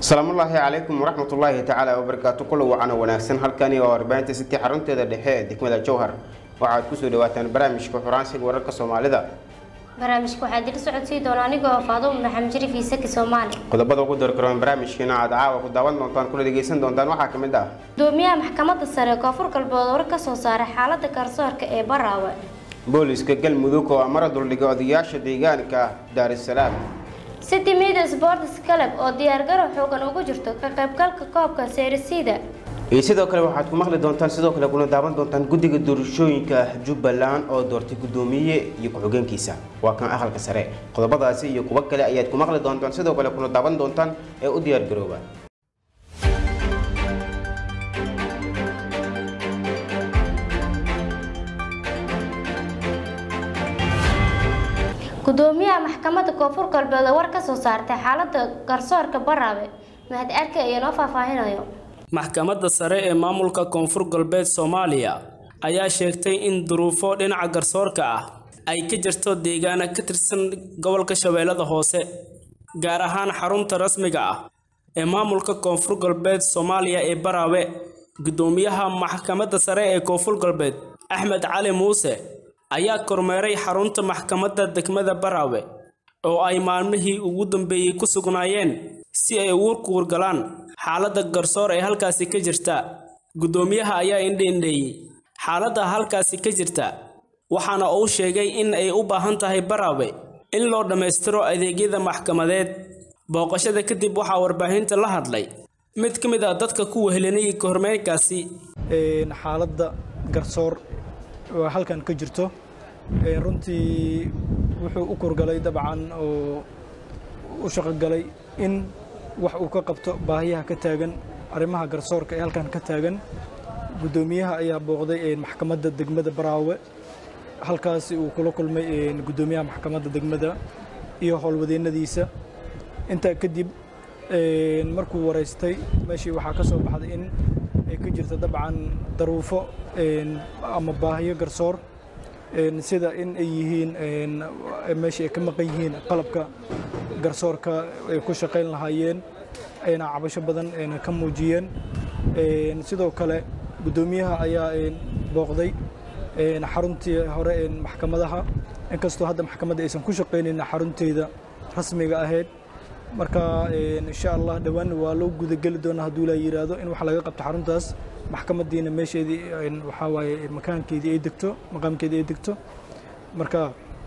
asalaamullaahi calaykum waraxmatullaahi tacaala wabarakaatu kulo wacana wanaagsan halkani oo warbaahinta city xarunteeda dhexe ee degmada jowhar waxaad kusoo dhawaataan barnaamijka xuraansiga wararka soomaalida barnaamijka waxaa dila socodsii doona anigoo faaduum maxamed shariif iisaki soomaali qodobada ugu darkaroon barnaamijkeena aad caawa ku daawan doontaan kuna dhegeysan doontaan waxaa ka mid ah gudoomiyaha maxkamadda sare ee koonfur galbeed war ka soo saaray xaalada garsoorka ee baraawe booliska galmudug oo amara duldhigay odayaasha deegaanka daarisalaam city media sports club oo diyaargarow xoogan ugu jirto ka qaybgalka koobka seerisiida iyo sidoo kale waxaad ku maqli doontaan sidoo kale kuna daawan doontaan guddiga doorashooyinka jubbaland oo doortay guddoomiye iyo ku-xigeenkiisa waa kan aqalka sare qodobadaasi iyo kuwo kale ayaad ku maqli doontaan sidoo kale kuna daawan doontaan ee u diyaargarooba gudoomiyaha maxkamadda koonfur galbeed oo war ka soo saartay xaalada garsoorka baraawe mahad arke ayaa noo faahfaahinayo maxkamadda sare ee maamulka koonfur galbeed soomaaliya ayaa sheegtay in duruufo dhinaca garsoorka ah ay ka jirto deegaana ka tirsan gobolka shabeellada hoose gaar ahaan xarunta rasmiga ah ee maamulka koonfur galbeed soomaaliya ee baraawe gudoomiyaha maxkamadda sare ee koonfur galbeed axmed cali muuse ayaa kormeeray xarunta maxkamadda degmada baraawe oo ay maalmihii ugu dambeeyey ku sugnaayeen si ay ugu kuurgalaan xaaladda garsoor ee halkaasi ka jirta guddoomiyaha ayaa indhiindheeyey xaaladda halkaasi ka jirta waxaana uu sheegay in ay u baahan tahay baraawe in loo dhammaystiro adeegyada maxkamadeed booqashada kadib waxaa warbaahinta la hadlay mid ka mid ah dadka ku wehelinayay kormeerkaasi xaaladda garsoor oo halkan ka jirto runtii wuxuu u kurgalay dabcan oo u shaqogalay in wax uu ka qabto baahiyaha ka taagan arrimaha garsoorka ee halkan ka taagan guddoomiyaha ayaa booqday maxkamadda degmada baraawe halkaasi uu kula kulmay guddoomiyaha maxkamadda degmada iyo howlwadeennadiisa intaa kadib markuu waraystay meeshii waxaa ka soo baxday in ay ka jirto dabcan daruufo ama baahiyo garsoor sida in ay yihiin meesha ay ka maqan yihiin qalabka garsoorka ay ku shaqayn lahaayeen ayna cabasho badan ayna ka muujiyeen sidoo kale guddoomiyaha ayaa booqday xaruntii hore maxkamadaha inkastoo hadda maxkamadda aysan ku shaqaynayn xarunteeda rasmiga ahayd marka insha allah dhowaan waa loo gudageli doonaa hadduu la yidhaahdo in wax laga qabto xaruntaas maxkamadiina meesheedii waxaa waaye makaankeedii ay degto maqaamkeedii ay degto marka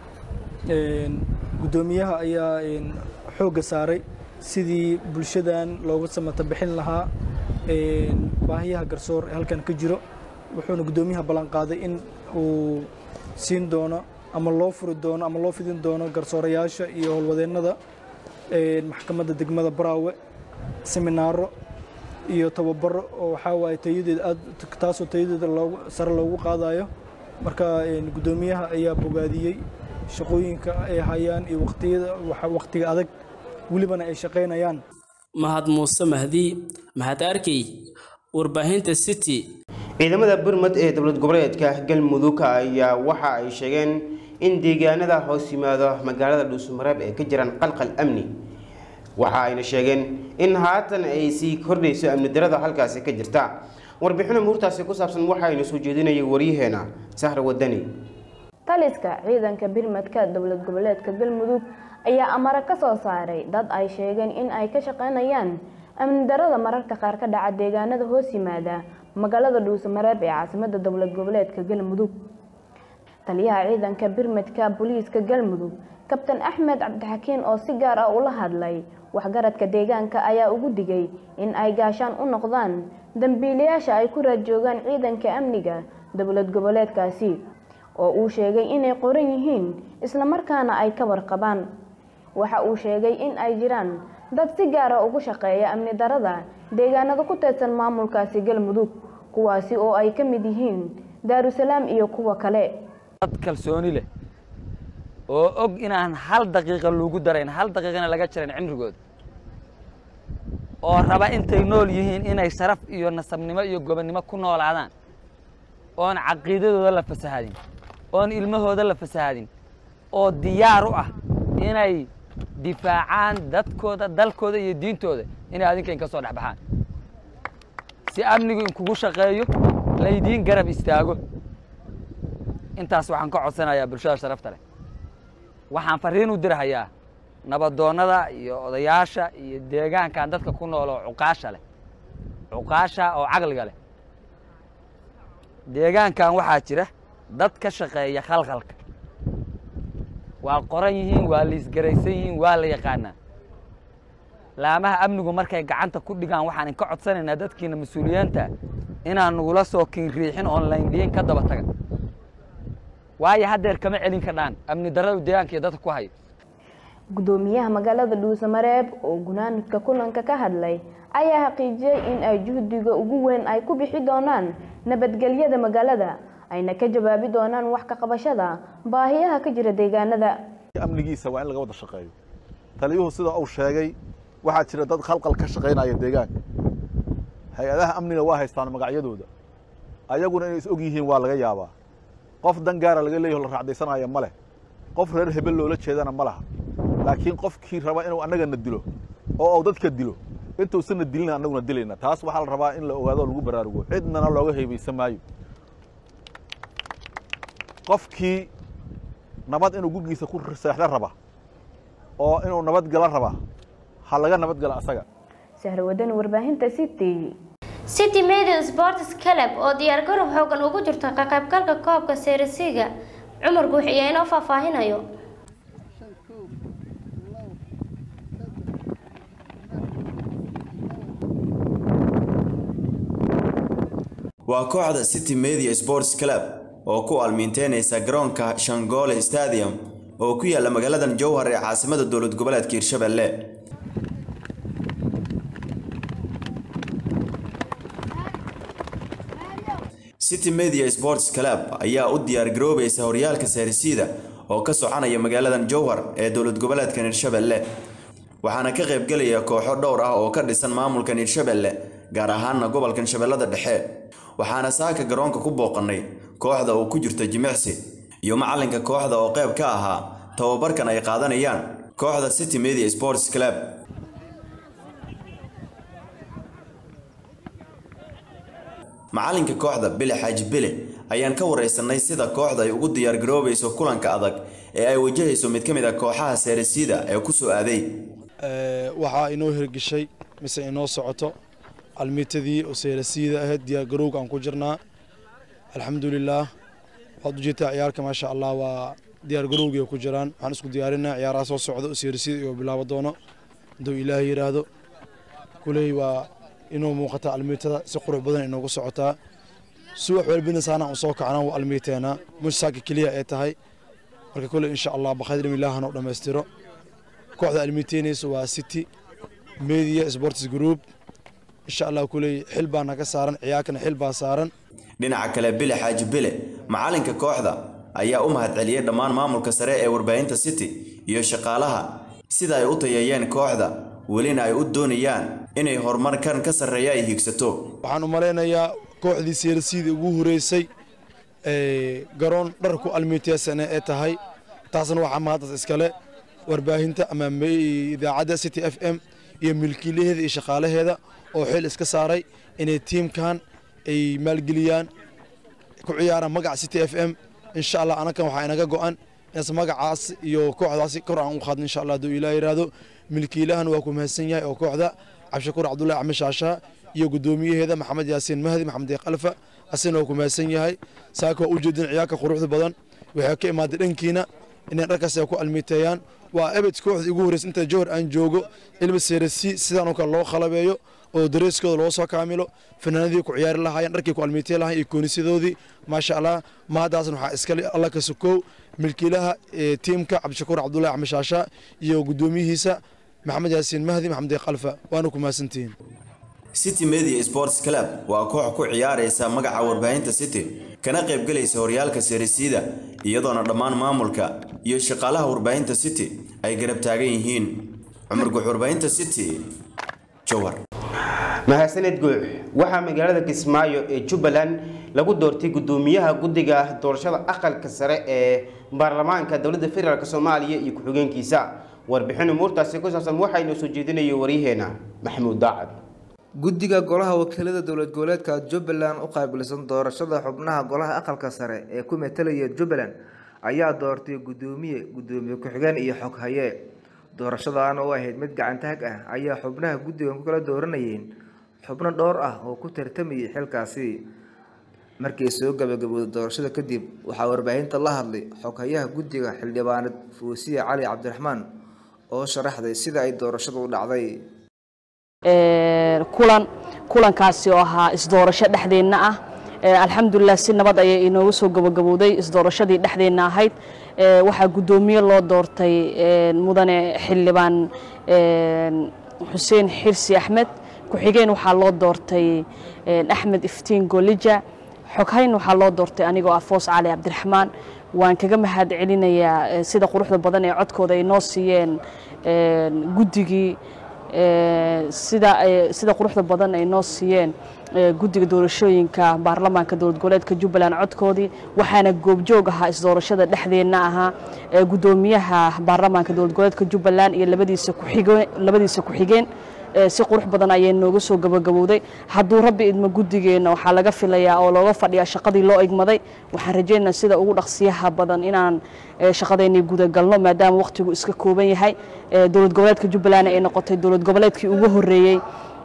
guddoomiyaha ayaa xoogga saaray sidii bulshadan looga samata bixin lahaa baahiyaha garsoor ee halkan ka jiro wuxuuna guddoomiyaha ballan qaaday in uu siin doono ama loo furi doono ama loo fidin doono garsoorayaasha iyo howlwadeennada maxkamadda degmada baraawe seminaaro iyo tababaro oo waxaa waaye tayadeeda aad taasoo tayadeeda loogu sare loogu qaadayo marka guddoomiyaha ayaa bogaadiyey shaqooyinka ay hayaan iyo waqtiyada waqtiga adag welibana ay shaqaynayaan mahad muuse mahdi mahad arkey warbaahinta city ciidamada burmad ee dowlad goboleedka galmudug ayaa waxa ay sheegeen in deegaanada hoos yimaado magaalada dhuusamareeb ay ka jiraan qalqal amni waxa ayna sheegeen in haatan ay sii kordhayso amni darada halkaasi ka jirta warbixino muurtaasi ku saabsan waxaaynu soo jeedinayay waryaheena sahra wadani taliska ciidanka birmadka dowlad goboleedka galmudug ayaa amare ka soo saaray dad ay sheegeen in ay ka shaqaynayaan amni darada mararka qaar ka dhaca deegaanada hoos yimaada magaalada dhuusamareeb ee caasimada dowlad goboleedka galmudug taliyaha ciidanka birmadka booliiska galmudug kabtan axmed cabdixakiin oo si gaar ah ula hadlay waxgaradka deegaanka ayaa ugu digay in ay gaashaan u noqdaan dambiilayaasha ay ku raadjoogaan ciidanka amniga dowlad goboleedkaasi oo uu sheegay inay qoran yihiin islamarkaana ay ka warqabaan waxa uu sheegay in ay jiraan dad si gaara ugu shaqeeya amni darada deegaanada ku teedsan maamulkaasi galmudug kuwaasi oo ay ka mid yihiin daarusalaam iyo kuwa kale dad kalsooni leh oo og inaan hal daqiiqa lagu darayn hal daqiiqana laga jarayn cimrigooda oo raba intay nool yihiin inay sharaf iyo nasabnimo iyo gobonnimo ku noolaadaan oon caqiidadooda la fasahadin oon ilmahooda la fasahadin oo diyaar u ah inay difaacaan dadkooda dalkooda iyo diintooda inay adinka inka soo dhex baxaan si amnigu inkugu shaqeeyo laydiin garab istaago intaas waxaan ka codsanayaa bulshada sharafta leh waxaan farriin u dirahayaa nabadoonnada iyo odayaasha iyo deegaankan dadka ku nool oo cuqaasha leh cuqaasha oo caqliga leh deegaankan waxaa jira dad ka shaqeeya khalkhalka waa qoran yihiin waa liisgaraysan yihiin waa la yaqaanaa laamaha amnigu markay gacanta ku dhigaan waxaan inka codsanaynaa dadkiina mas-uuliyiinta inaan nagula soo kiinriixin oon layndhiyin ka daba taga waayo haddeer kama celin kadhaan amni darradu deegaanka iyo dadka ku hayo gudoomiyaha magaalada dhuusamareeb oo gunaanadka kulanka ka hadlay ayaa xaqiijiyey in ay juhdiga ugu weyn ay ku bixi doonaan nabadgelyada magaalada ayna ka jawaabi doonaan wax ka qabashada baahiyaha ka jira deegaanada amnigiisa waa in laga wada shaqeeyo taliyuhu sida uu sheegay waxaa jira dad khalqal ka shaqaynaya deegaanka hay-adaha amniga waa haystaan magacyadooda ayaguna inay is og yihiin waa laga yaabaa qof dan gaara laga leeyaho la raacdaysanaya ma leh qof reer hebel loola jeedana ma laha laakiin qofkii raba inuu annagana dilo oo uu dadka dilo intuusanna dilina annaguna dilayna taas waxaa la rabaa in la ogaado oo lagu baraarugo cidnana looga heebaysan maayo qofkii nabad inuu gurgiisa ku seexda raba oo inuu nabad gala raba ha laga nabad gala asaga sahra wadani warbaahinta city city media sports club oo diyaar garab xoogan ugu jirta ka qaybgalka koobka seerisiga cumar guux iyo inoo faahfaahinayo waa kooxda city media sports club oo ku almiinteynaysa garoonka shangole stadium oo ku yaala magaaladan jowhar ee caasimada dowlad goboleedka hirshabelle city media sports club ayaa u diyaar garoobaysa horyaalka seerisiida oo ka soconaya magaaladan jowhar ee dowlad goboleedkan hirshabelle waxaana ka qaybgelaya kooxo dhowr ah oo ka dhisan maamulkan hirshabelle gaar ahaana gobolkan shabeellada dhexe waxaana saaka garoonka ku booqannay kooxda uu ku jirto jimicsi iyo macalinka kooxda oo qayb ka ahaa tababarkan ay qaadanayaan kooxda city media sports club macalinka kooxda bile xaaji bile ayaan ka waraysanay sida kooxda ay ugu diyaargaroobayso kulanka adag ee ay wajahayso mid ka mid a kooxaha seerisiida ee ku soo aaday waxaa inoo hirgeshay mise inoo socoto almiitadii oo seerasiida ahayd diyaargarowga aan ku jirnaa alxamdulilaah waad ujeedtaa ciyaarka maasha allah waa diyaargarowgii ku jiraan waxaan isku diyaarinaa ciyaaraha soo socda oo seerasiida iyo bilaabo doono hadduu ilaahay yidhaahdo kuley waa inuu muuqataa almiitada si qurux badan inoogu socotaa subax walbina saana u soo kacnaa waa almiiteenaa musaaka keliya ee tahay marka kuley insha allah bakhaydrim ilaahana u dhammaystiro kooxda almiiteynaysa waa city media sports group insha allah kuley xil baa naga saaran ciyaarkana xil baa saaran dhinaca kale bile xaaji bile macalinka kooxda ayaa u mahadceliyey dhammaan maamulka sare ee warbaahinta city iyo shaqaalaha sida ay u tayeeyeen kooxda welina ay u doonayaan inay horumarkan ka sarreeya ay hiigsato waxaan u malaynayaa kooxdii seerasiidii ugu horeysay garoon dharku almiiteysane ee tahay taasna waxaa mahaddas iskale warbaahinta ama idaacadda city f m iyo milkiilaheeda iyo shaqaalaheeda oo xil iska saaray inay tiimkan ay maalgeliyaan ku ciyaaraan magaca city f m insha allah anakan waxaa inaga go-an inaas magacaas iyo kooxdaasi kor aan u qaadno insha allah hadduu ilaah yidhaahdo milkiilahan waa ku mahadsan yahay oo kooxda cabdishakuur cabdullahi axmed shaashaa iyo guddoomiyaheeda maxamed yaasiin mahdi maxamed deeq alfa asina waa ku mahadsan yahay saaka waa u jeedin ciyaarka quruxda badan waxay ka imaaday dhankiina inay dharkaas ay ku almiiteeyaan waa ebed kooxda ugu horreysa inta jowhar aan joogo ilma seerasi sidaan oo kale loo khalabeeyo oo dareeskooda loo soo kaamilo fanaanadii ku ciyaari lahaayeen dharkii ku almiitey lahayen iyo koonisadoodii maasha allah mahaddaasna waxaa iskale alla ka sokow milkiilaha tiimka cabdishakuur cabdullahi axmed shaashaa iyo guddoomiyihiisa maxamed yaasiin mahdi maxamed deeq alfa waana ku mahadsantihiin city media sports club waa koox ku ciyaaraysa magaca warbaahinta city kana qaybgelaysa horyaalka seerisiida iyadoona dhammaan maamulka iyo shaqaalaha warbaahinta city ay garab taagan yihiin cumar guux warbaahinta city jowhar mahadsaned guux waxaa magaalada kismaayo ee jubbaland lagu doortay guddoomiyaha guddiga doorashada aqalka sare ee baarlamaanka dowladda federaalk soomaaliya iyo ku-xigeenkiisa warbixin umuurtaasi ku saabsan waxaynu soo jeedinayay waryaheena maxamuud daacad guddiga golaha wakiilada dowlad goboleedka jubbaland u qaabilsan doorashada xubnaha golaha aqalka sare ee ku metelaya jubbaland ayaa doortay guddoomiye guddoomiye ku-xigeen iyo xoghaye doorashadan oo ahayd mid gacantaag ah ayaa xubnaha guddigan ku kala dooranayeen xubno dhowr ah oo ku tartamayay xilkaasi markii soo gabagabooday doorashada kadib waxaa warbaahinta la hadlay xoghayaha guddiga xildhibaaneed fuusiye cali cabdiraxmaan oo sharaxday sida ay doorashadu u dhacday kulan kulankaasi oo ahaa isdoorasho dhexdeenna ah alxamdulilah si nabad ayay inoogu soo gabagabowday isdoorashadii dhexdeenna ahayd waxaa guddoomiye loo doortay mudane xildhibaan xuseen xirsi axmed ku-xigeen waxaa loo doortay axmed iftiin golija xoghayn waxaa loo doortay anigoo ah foos cali cabdiraxmaan waan kaga mahad celinayaa sida quruxda badan ee codkooda ay noo siiyeen guddigii sida sida quruxda badan ay noo siiyeen guddiga doorashooyinka baarlamaanka dowlad goboleedka jubbaland codkoodii waxaana goobjoog ahaa isdoorashada dhexdeenna ahaa guddoomiyaha baarlamaanka dowlad goboleedka jubbaland iyo labadiisa kuxigeen labadiisa ku-xigeen si qurux badan ayay nooga soo gabagabowday hadduu rabbi idmo guddigeenna waxaa laga filayaa oo looga fadhiyaa shaqadii loo igmaday waxaan rajeynaa sida ugu dhaqsiyaha badan inaan shaqadeennii gudagalno maadaama waqtigu iska kooban yahay dowlad goboleedka jubbaland ay noqotay dowlad goboleedkii ugu horreeyey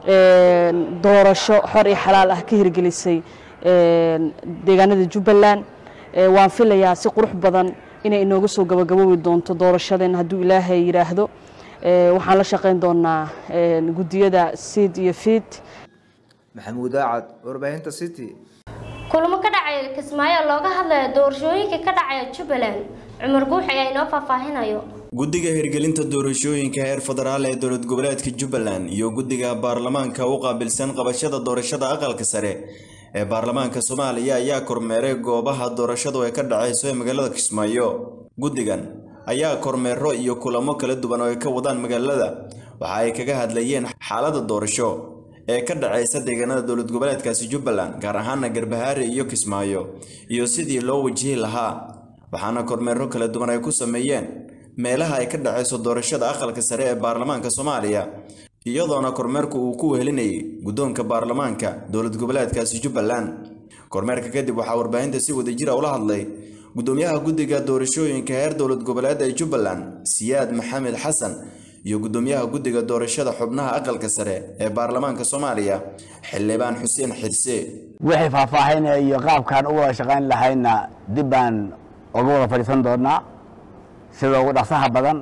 doorasho xor iyo xalaal ah ka hirgelisay deegaanada jubbaland waan filayaa si qurux badan inay inooga soo gabagaboobi doonto doorashadeen hadduu ilaahay yidhaahdo waxaan la shaqayn doonaa guddiyada siid iyo fiid maxamuud aacad warbaahinta city kulamo ka dhacaya kismaayo looga hadlaya doorashooyinka ka dhacaya jubbaland cumar guux ayaa inoo faahfaahinayo guddiga hirgelinta doorashooyinka heer federaal ee dowlad goboleedka jubbaland iyo guddiga baarlamaanka u qaabilsan qabashada doorashada aqalka sare ee baarlamaanka soomaaliya ayaa kormeeray goobaha doorashadu ay ka dhacayso ee magaalada kismaayo guddigan ayaa kormeero iyo kulamo kala duwan oo ay ka wadaan magaalada waxa ay kaga hadlayeen xaaladda doorasho ee ka dhacaysa deegaanada dowlad goboleedkaasi jubbaland gaar ahaana garbahaare iyo kismaayo iyo sidii loo wajihi lahaa waxaana kormeero kala duwan ay ku sameeyeen meelaha ay ka dhacayso doorashada aqalka sare ee baarlamaanka soomaaliya iyadoona kormeerku uu ku wehelinayay guddoonka baarlamaanka dowlad goboleedkaasi jubbaland kormeerka kadib waxaa warbaahinta si wadajira ula hadlay guddoomiyaha guddiga doorashooyinka heer dowlad goboleed ee jubbaland siyaad maxamed xasan iyo guddoomiyaha guddiga doorashada xubnaha aqalka sare ee baarlamaanka soomaaliya xildhibaan xuseen xirse wixii faahfaahinaya iyo qaabkaan u wada shaqayn lahayna dib baan uga wada fadhiisan doonaa sida ugu dhaqsaha badan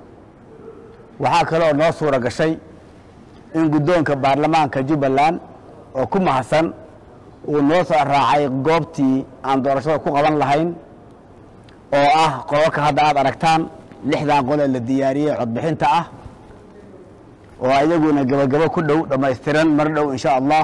waxaa kaloo noo suura gashay in guddoonka baarlamaanka jubbaland oo ku mahadsan uu noo soo raacay goobtii aan doorashada ku qaban lahayn oo ah qodobka hadda aad aragtaan lixdan qol ee la diyaariyey codbixinta ah oo ayaguna gebagabo ku dhow dhammaystiran mar dhow insha allah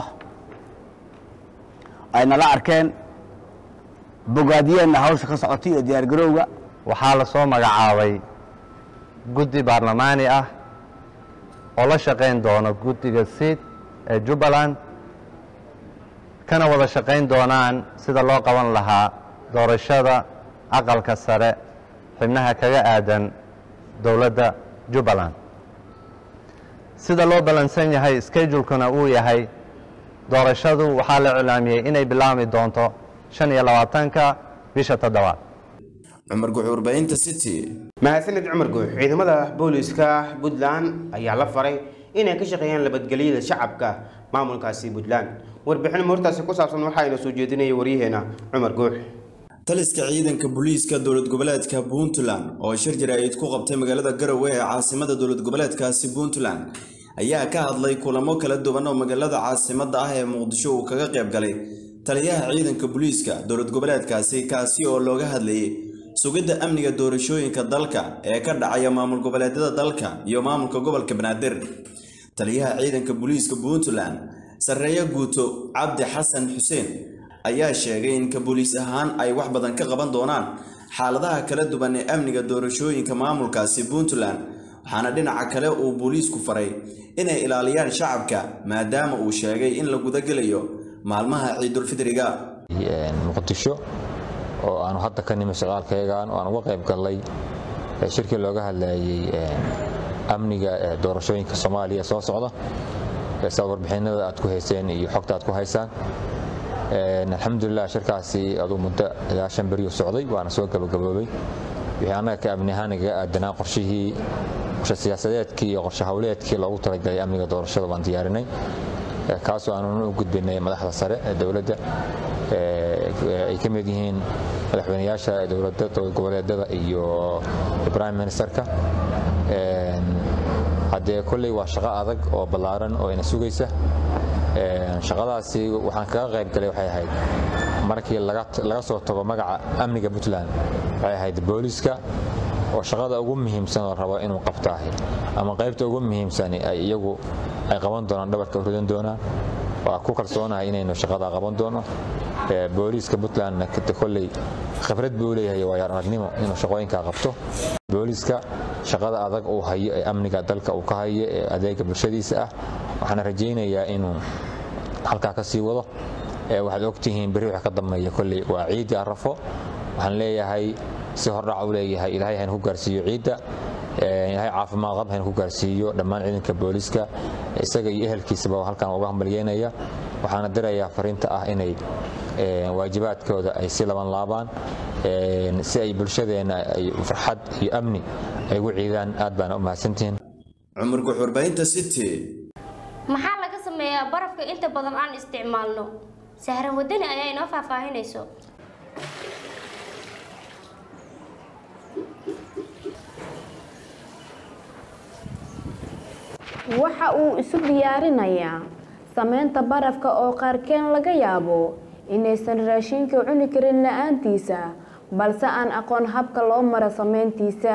ay nala arkeen bogaadiyeenna hawsha ka socotay iyo diyaargarowga waxaa la soo magacaabay guddi baarlamaani ah oo la shaqayn doono guddiga siid ee jubbaland kana wada shaqayn doonaan sida loo qaban lahaa doorashada aqalka sare xibnaha kaga aadan dowladda jubbaland sida loo ballansan yahay skedulkuna uu yahay doorashadu waxaa la iclaamiyey inay bilaabmi doonto shan iyo labaatanka bisha toddobaad cumar guux warbaahinta city mahadsaned cumar guux ciidamada booliiska puntland ayaa la faray inay ka shaqeeyaan nabadgelyada shacabka maamulkaasi puntland warbixin muurtaasi ku saabsan waxaayna soo jeedinaya waryaheena cumar guux taliska ciidanka booliiska dowlad goboleedka puntland oo shir jaraa'id ku qabtay magaalada garowe ee caasimada dowlad goboleedkaasi puntland ayaa ka hadlay kulamo kala duwan oo magaalada caasimada ah ee muqdisho uu kaga qayb galay taliyaha ciidanka booliiska dowlad goboleedkaasi kaasi oo looga hadlayay sugidda amniga doorashooyinka dalka ee ka dhacaya maamul goboleedyada dalka iyo maamulka gobolka banaadir taliyaha ciidanka booliiska puntland sarreeye guuto cabdi xasan xuseen ayaa sheegay in ka booliis ahaan ay wax badan ka qaban doonaan xaaladaha kala duwan ee amniga doorashooyinka maamulkaasi puntland waxaana dhinaca kale uu booliisku faray inay ilaaliyaan shacabka maadaama uu sheegay in la gudagelayo maalmaha ciidulfidriga muqdisho oo aanu hadda ka nimi socdaalkayagan oo aan uga qayb gallay shirkii looga hadlayay amniga doorashooyinka soomaaliya soo socda saa warbixinada aad ku hayseen iyo xogta aad ku haysaan alxamdulilah shirkaasi aduu muddo ilaa shan beriyo socday waana soo gabagaboobay wixii annaga ka amni ahaan igaga aadanaa qorshihii qorshe siyaasadeedkii iyo qorshe howleedkii loogu talagalay amniga doorashada waan diyaarinay kaasoo aanuna u gudbinay madaxda sare ee dowladda ay ka mid yihiin madaxweynayaasha dowladda dowlad goboleedada iyo prime ministerka haddee kolley waa shaqo adag oo ballaaran oo ina sugaysa shaqadaasi waxaan kaga qayb galay waxay ahayd markii laga soo tago magaca amniga puntland waxay ahayd booliska oo shaqada ugu muhiimsan oo rabo inuu qabtaahi ama qaybta ugu muhiimsani ay iyagu ay qaban doonaan dhabarka ridan doonaan waa ku kalsoonahay inaynu shaqada qaban doono booliiska puntlandna kolley khibrad buu leeyahay waayaar aragnimo inuu shaqooyinkaa qabto booliiska shaqada adag uu hayo ee amniga dalka uu ka hayo ee adeega bulshadiisa ah waxaana rajaynayaa inuu halkaa ka sii wado waxaad ogtihiin berri waxa ka dambeeya kolley waa ciiddii arrafo waxaan leeyahay si hordhac u leeyahay ilaahay haynu ku gaarsiiyo ciidda ilaahay caafimaad qab haynu ku gaarsiiyo dhammaan ciidanka booliiska isaga iyo ehelkiisaba halkan uga hambalyeynaya waxaana dirayaa fariinta ah inay waajibaadkooda ay si laban laabaan si ay bulshadeenna ay farxad iyo amni ay ugu ciidaan aad baana u mahadsantihiin cumar guux warbaahinta city maxaa laga sameeyaa barafka inta badan aan isticmaalno sahran wadani ayaa inoo faahfaahinayso waxa uu isu diyaarinayaa sameynta barafka oo qaarkeen laga yaabo inaysan raashinka cuni karin la-aantiisa balse aan aqoon habka loo maro sameyntiisa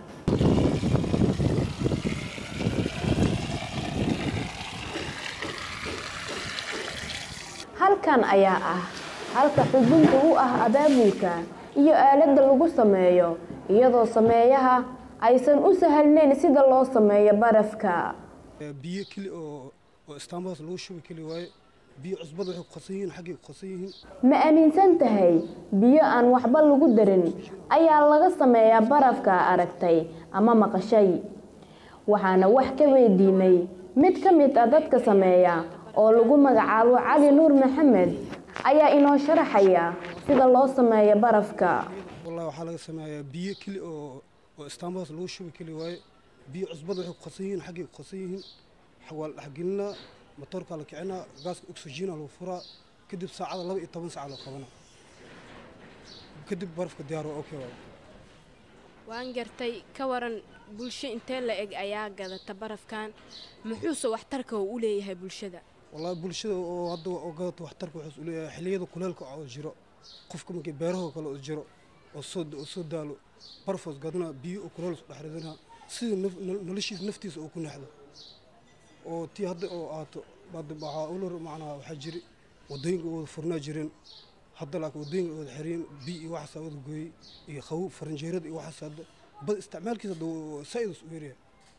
halkan ayaa ah halka xudunta u ah abaabulka iyo aaladda lagu sameeyo iyadoo sameeyaha aysan u sahalnayn sida loo sameeyo barafka biyo keli oo oo istaamadaas lagu shubi keli waaye biyo cusbada waxay ku qasan yihiin xaggay ku qasan yihiin ma aaminsan tahay biyo aan waxba lagu darin ayaa laga sameeyaa barafka aragtay ama maqashay waxaana wax ka weydiinay mid ka mid ah dadka sameeya oo lagu magacaabo cali nuur maxamed ayaa inoo sharaxaya sida loo sameeyo barafka wallahi waxaa laga sameeyaa biyo keli oo oo istaamadaas lagu shubi keli waaye biyo cusbada waxay ku qasan yihiin xaggay ku qasan yihiin waa la dhexgelinaa matoorkaa la kicinaa gaaska oxygena lagu furaa kadib saacada laba iyo toban saaca loo qabanaa kadib barafka diyaar waa okay waa waan gartay ka waran bulsho intee la eg ayaa gadata barafkan muxuuse waxtarka uu u leeyahay bulshada wallahi bulshada oo hadda oo gadata waxtarka wuxuu u leeyahay xilliyada kuleelka oo jiro qofka markii beerahoo kale oo jiro oo soo oo soo daalo barfoos gadana biyo oo kuleel isku dhex ridana sida noloshiisa naftiisa uu ku nexdo oo tii hadda oo aato hadda waxaa ulor macnaha waxaa jiri wadooyinka wada furnaa jireen hadda laakiin wadooyinka wada xiriyeen biyo iyo waxaasaa wada gooyey iyo qabow faranjeerada iyo waxaas hadda bad isticmaalkiisa hadda saa-idus u yaryahay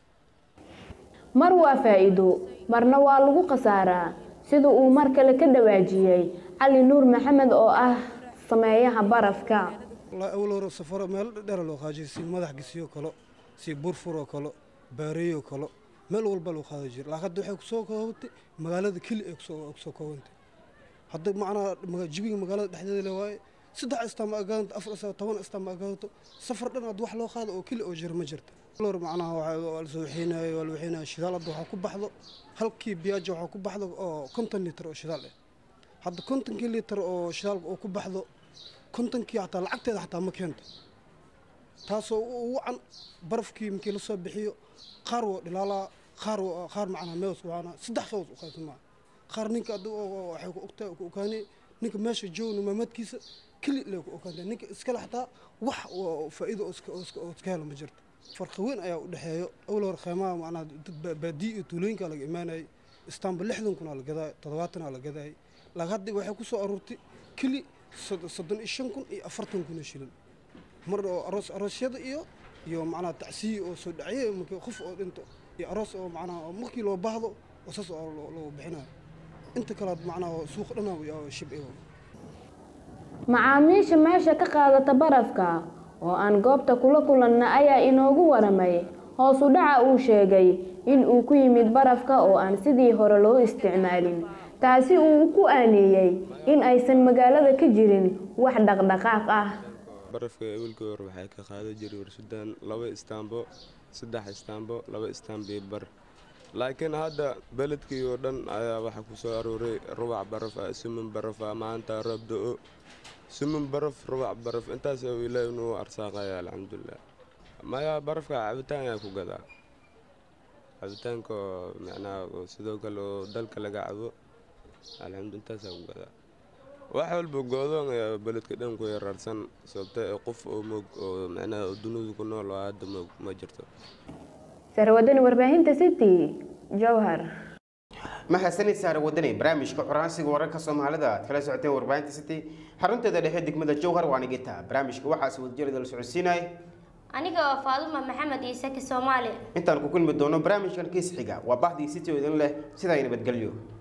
mar waa faa'iido marna waa lagu khasaaraa sida uu mar kale ka dhawaajiyey cali nuur maxamed oo ah sameeyaha barafka wallahi awal hore safaro meelo dheera loo qaajiyay si madax gisiyo kalo si burfuroo kalo baareeyoo kalo meel walba loo qaadi jiray laakiin hadda waxay kusoo koobantay magaalada keli ay kusoo kusoo koobantay hadda macnaha jibiga magaalada dhexdeeda le waaye saddex istaama agaanto afar istaama toban istaama agaanto safar dhan had wax loo qaado oo keli oo jira ma jirta lor macnaha waa la soo waxeynayo waa la waxeynayo shidaal hadda waxaa ku baxdo halkii biyaajo waxaa ku baxdo oo konton litir oo shidaal ah hadda kontonkii litir oo shidaalka oo ku baxdo kontonkii xataa lacagteeda xataa ma keento taasoo u wacan barafkii markii la soo bixiyo qaar waa dhilaalaa qaar qaar macnaha meewas waana saddex qaws u qaybsan maa qaar ninka adda waxay ku ogtaa ku ogaanay ninka meesha joogna maamaadkiisa keli lee ku ogaantay ninka iskale xataa wax faa'iido oo iska helo ma jirto farqi weyn ayaa u dhexeeyo awal hore kheymaha macnaha dad baadiyo iyo tuulooyinka laga imaanayay istaanbul lixdan kun aa la gadaay toddobaatan aa la gadaayay laakiin hadda waxay ku soo aruurtay keli soddon iyo shan kun iyo afartan kun oo shilin mar oo aroos aroosyada iyo iyo macnaha tacsiyi oo soo dhacye markii qof oo dhinto iyo aroos oo macnaha markii loo baahdo oo saas oo loo bixinayo inta kale macnaha suuq dhana shib macaamiisha meesha ka qaadata barafka oo aan goobta kula kulanna ayaa inoogu waramay hoos u dhaca uu sheegay in uu ku yimid barafka oo aan sidii hore loo isticmaalin taasi uu ku aaneeyey in aysan magaalada ka jirin wax dhaqdhaqaaq ah barafka ewelkii hore waxay ka qaadan jiray warshadan laba istaambo saddex istaambo laba istaambiyo bar laakiin hadda beledkii oo dhan ayaa waxaa ku soo arooray rubac baraf ah sumin baraf ah maanta roob do-o sumin baraf rubac baraf intaas oo ilaahi inuu arsaaqaya alxamdulilah maya barafka cabitaan ayaa ku gadaa cabitaanka oo macnaha oo sidoo kale oo dalka laga cabo alxamdu intaasaa ku gadaa wax walba goodoon ayaa beledka dhan ku yaraarsan sababta ee qof oo moog oo macnaha oo dunidu ku nool oo hadda moog ma jirto sarwadani warbaahinta city jowhar mahadsanid saare wadani barnaamijka xoraansiga wararka soomaalida aad kala socoteen warbaahinta city xarunteeda dhexe degmada jowhar waa nigita barnaamijka waxaasi wadajirada la socodsiinaya aniga oo faaduma maxamed ciise ki soomaali intaan ku kulmi doono barnaamijkan kiis xiga waa bahdii city oo idin leh sidaa nabadgelyo